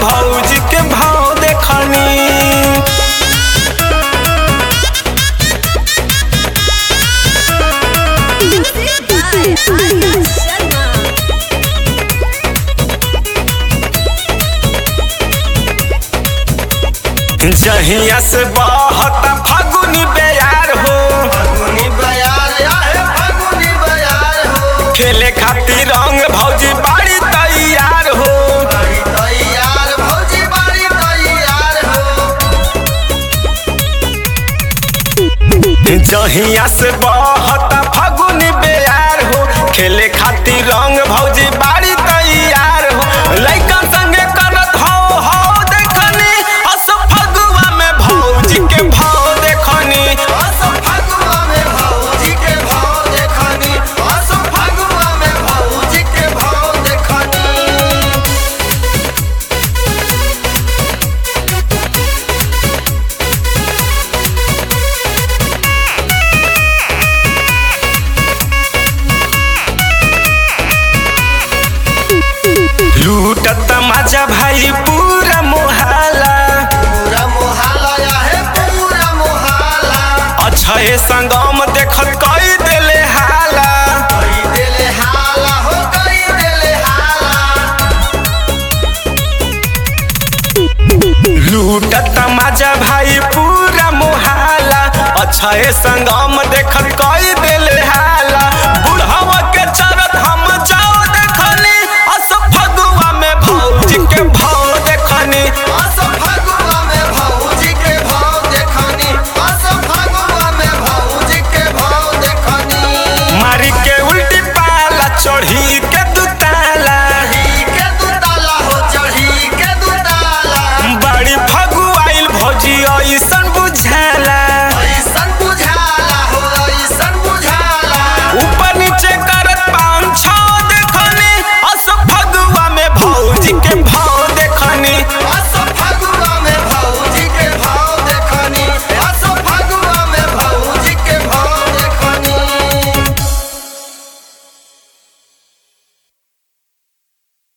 भौजी के भाव देखनी Music by Arya Sharma. जहिया से बहता फागुनी बेयार हो फगुनी बयार आहे फगुनी बयार हो खेले खातिर रंग भौजी बाड़ी तैयार हो बड़ी तैयार भौजी बड़ी तैयार हो जहिया से बहता फागुनी बेयार हो खेले खातिर रंग भौजी बाड़ी तैयार हो लइकन संगे करत हो हो देखनी अस फगुआ में भौजी के भाव देखनी असो फगुआ में भौजी के भाव देखनी असो फगुआ में भौजी के भाव देखनी लूटत मजा भाई पूरा मोहल्ला पूरा मोहल्ला आहे पूरा मोहल्ला अछे संगम देखत कई देले हाला कई देले हाला हो कई देले हाला लूटत मजा भाई पूरा मोहल्ला अछे संगम देखत कई देले हाला बुढ़वा के चरत हम जाओ देखनी अस फगुआ में भौजी के भाव